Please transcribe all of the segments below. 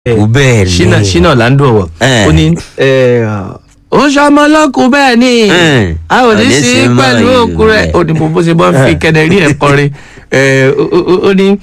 kú bẹ́ẹ̀ ni. ṣínà ṣínà lando ọwọ Eh. ó ní ó ṣọmọ lọkùn bẹ́ẹ̀ ni Eh. a ò ní Òní sí sí mọ́ pẹ̀lú ìlú òkú rẹ̀ rẹ̀. ó ní bó bó ṣe bọ́ fi kẹnẹrí ẹ̀ kọrin Eh, ó- ó ó ní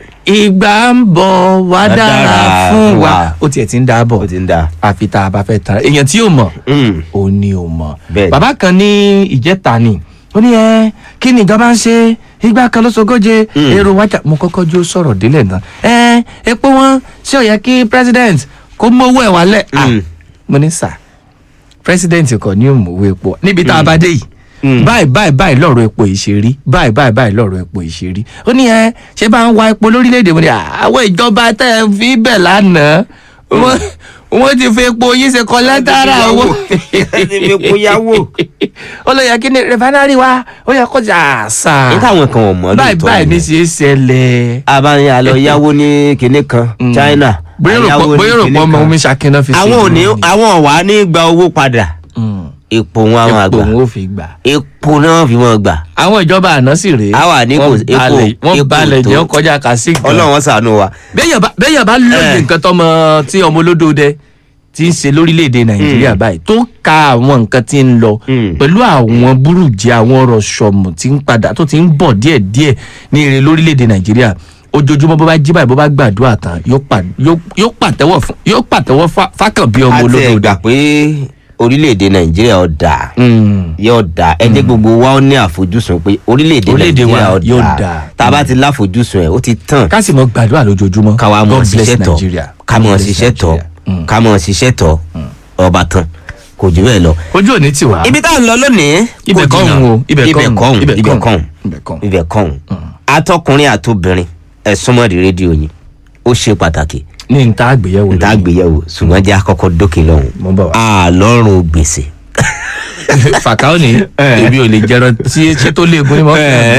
ìgbà ń bọ̀ wá Wá dára dára fún fún wa wa. ó tiẹ̀ ti ń dáa bọ̀ ó ti ń da. àfi tá a bá fẹ́ tara èèyàn tí yóò mọ̀ Mm. ó ní ò mọ̀ Bẹ́ẹ̀ni. bàbá kan ní ìjẹta ni ó ní ẹ kí ni ìjọba ń ṣe ìgbà kan ló sọgọ́jẹ Mm. èrò wájà mo kọ́kọ́ jó sọ̀rọ̀ délẹ̀ náà ẹ epo wọn ṣé ó yẹ kí president kó mówó ẹ̀ wálẹ̀ Ah, Mm. mo ní sà president kò ní òmùwé epo níbi tá a bá dé yìí Mm. báyìí báyìí báyìí lọ́rọ̀ epo ìṣerí báyìí báyìí báyìí lọ́rọ̀ epo ìṣerí ó ní ẹ ṣé bá ń wa epo lórílẹ̀‐èdè mo ní àwọn ìjọba tẹ́ ẹ fi bẹ̀ lánàá wọ́n wọ́n ti fi epo yín ṣe kọ́ lẹ́tàrà owó Wọ́n ti fi epo yáwó. ó lọ yẹ kí ni rẹfánárì wa ó yẹ kó jà àṣà ní táwọn kan ò mọ̀ báyìí lóòótọ́ báyìí ní ni. ṣe é ṣẹlẹ̀. abáyé àlọ́ yáwó ní kinní kan China. bóyá rò àyáwó pọ̀ ní bóyá rò kinní pọ̀ ọmọ kan. omi ṣàkínná fi àwọn ò ní ìlú ni. àwọn ò wá ní gba owó padà Mm. epo wọn àwọn epo àgbà òun ò fi gbà. epo náà fi wọn gbà àwọn ìjọba àná sì rèé Àwa ní kò- wọ́n epo- balẹ̀ wọ́n epo balẹ̀ tó. jẹ́ ó kọjá kàsí gan. Ọlọ́run ṣàánú wa. béèyàn bá béèyàn bá lóye Eh. nǹkan tọmọ tí ọmọ olódòdẹ ti ń ṣe lórílẹ̀‐èdè nàìjíríà báyìí tó ka àwọn nǹkan tí ń lọ Mm. pẹ̀lú àwọn burújí àwọn ọ̀rọ̀ ṣọ̀mù tí ń padà tó ti ń bọ̀ díẹ̀díẹ̀ ní ire lórílẹ̀‐èdè nàìjíríà ojoojúmọ́ bó bá jí báyìí bó bá gbàdúrà tán yóò pa- yóò- yóò pàtẹ́wọ́ fún yóò pàtẹ́wọ́ fá- fákàn bí ọmọ a ti ẹ̀ olódòdẹ. gbà pé orílẹ̀-èdè nàìjíríà ó dáa Mm. yóò dáa ẹ jẹ́ gbogbo wa ó ní àfojúsùn pé orílẹ̀-èdè Orílẹ̀-èdè wa nàìjíríà ó yóò dáa dáa. tá a bá ti láfojúsùn ẹ̀ ó ti tàn ká sì mọ gbàdúrà lójoojúmọ́ ká wa mọ̀ God bless ṣiṣẹ́ tọ̀ Nigeria. ká mọ̀ God bless ṣiṣẹ́ tọ̀ Nigeria. Mm. ká mọ̀ ṣiṣẹ́ tọ̀ ọba tán kò jù bẹ́ẹ̀ lọ. ojú òní tiwa. ibi tá à ń lọ lónìí Ibẹ̀ kò kọ́ jìnnà. òun o, ibẹ̀ kọ́ ibẹ̀ òun, kọ́ òun ibẹ̀ ibẹ̀ kọ́ kọ́ òun, òun ibẹ̀ kọ́ òun. ibẹ̀ kọ́ òun atọkùnrin àtobìnrin ẹ súnmọ́ di rédíò yín ó ṣe pàtàkì ní n ta àgbéyẹ̀wò n ta gbéyẹ̀wò ṣùgbọ́n jẹ́ àkọ́kọ́ dókè lọ́hùn Mo ń bọ̀ wá. àlọ́run gbèsè. fàkàó ni èmi ò lè jẹran tí ṣé tó léegun ni mo kàn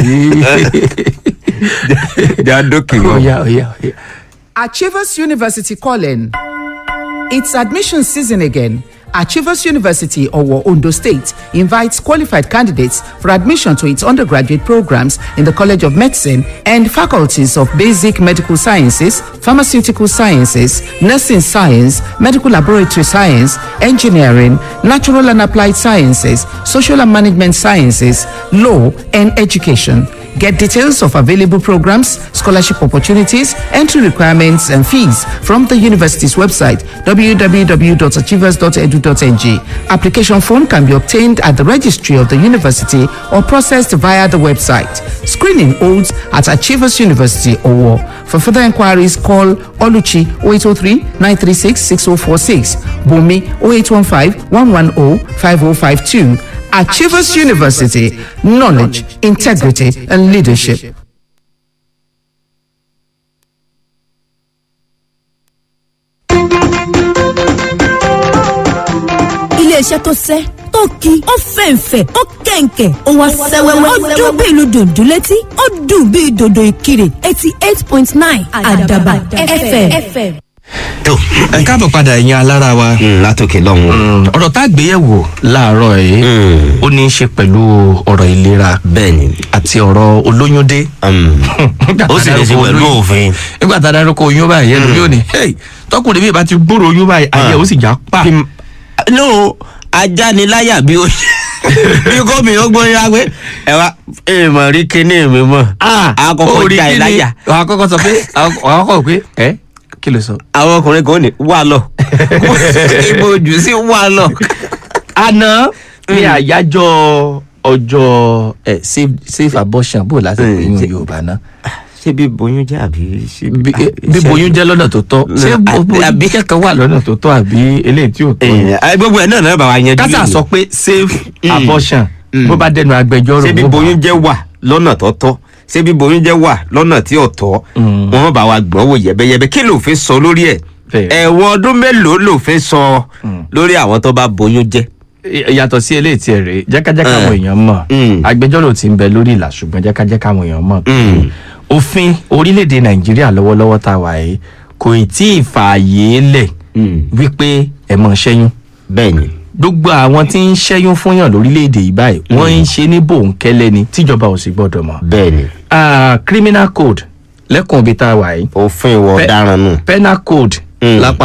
jẹ́ àdókè sí. oya oya oya. Achievers University calling. It's admission season again. Achievers University, Owo, Ondo State, invites qualified candidates for admission to its undergraduate programs in the College of Medicine and faculties of Basic Medical Sciences, Pharmaceutical Sciences, Nursing Science, Medical Laboratory Science, Engineering, Natural and Applied Sciences, Social and Management Sciences, Law, and Education. Get details of available programs, scholarship opportunities, entry requirements, and fees from the university's website www.achievers.edu.ng. Application form can be obtained at the registry of the university or processed via the website. Screening holds at Achievers University Owo. For further inquiries, call Oluchi 0803 936 6046, Bumi 0815 110 5052. Achievers University, knowledge, integrity, and leadership. iléeṣẹ́ tó sẹ́ tó ki ó fẹ̀ǹfẹ̀ ó kẹ̀ǹkẹ̀ ó wá sẹ́wẹ́wẹ́ ó dún bí ìlú dòdò létí ó dùn bí dòdò ìkirè eighty eight point nine àdàbà fm. tó ẹ káàbọ̀ padà ẹ̀yin alára wa. látòkè lọ́hùn. Mm, ọ̀rọ̀ tá a gbéyẹ̀wò láàárọ̀ yìí Mm. ó ní í ṣe pẹ̀lú ọ̀rọ̀ ìlera bẹ́ẹ̀ ni àti ọ̀rọ̀ olóyúndé. um, ó sì ní í ṣe pẹ̀lú òfin. nígbà tá a dárúkọ oyún báyìí ẹnu yóò ní "Hey, tọkùnrin mi bá ti gbúrò oyún báyìí ayé ó sì já pa. no ajá ni láyà bí ó bí gómìnà ó gbóyún wá pé ẹ wá èèmọ̀ rí kíní mi mọ̀ àkọ́kọ́ orí já ẹ kí ni láyà àwọn akọ́kọ́ sọ pé àwọn akọ́kọ́ pé ẹ kí ló sọ. àwọn ọkùnrin kan ní wà lọ ibo ojú sí wà lọ. àná ní àyájọ́ ọjọ́ ẹ safe safe abortion bó láti pè Mm, yín ṣe- yorùbá náà ṣé bí boyún jẹ́ àbí ṣé bí bí boyún jẹ́ lọ́nà tó tọ́ ṣé Mm, bo- boyún àbí- kẹ́kọ̀ọ́ wà lọ́nà tó tọ́ àbí eléyìí tí ò tọ́ ni? Eh, gbogbo ẹ̀ náà náà bá wa yanjú kásà lónìí. sọ pé safe Mm. abortion Mm. bó bá dẹnu agbẹjọ́rò ṣé bí wọ́n bá- boyún jẹ́ wà lọ́nà tó tọ́ ṣé bí boyún jẹ́ wà lọ́nà tí ò tọ́ Mm. wọn bá wa gbọ́n wò yẹ̀bẹ́yẹ̀bẹ́ kí lòfin sọ lórí ẹ̀ Bẹ́ẹ̀. ẹ̀wọ̀n ọdún mélòó lòfin sọ lórí àwọn tó bá boyún jẹ́. yàtọ̀ sí eléyìí tiẹ̀ rèé jẹ́kájẹ́ká Eh. àwọn èèyàn mọ̀ Mm. agbẹjọ́rò ti ń bẹ lórí ìlà ṣùgbọ́n jẹ́kájẹ́ká àwọn èèyàn mọ̀ pé Mm. òfin orílẹ̀-èdè nàìjíríà lọ́wọ́lọ́wọ́ tá a wà yìí kò ì tí ì fààyè lẹ̀ Mm. wípé ẹ̀ mọ̀ ṣẹ́yún bẹ́ẹ̀ ni gbogbo àwọn tí ń ṣẹ́yún fúnyàn lórílẹ̀‐èdè yìí báyìí wọ́n ń ṣe ní bòńkẹ́lẹ́ ni tíjọba ò sì gbọ́dọ̀ mọ̀. bẹ́ẹ̀ ni Ah, criminal code lẹ́kùn ibi tá a wà yìí òfin ìwọ Bẹ́ẹ̀- ọ̀daràn nù. penal code Mm. lápá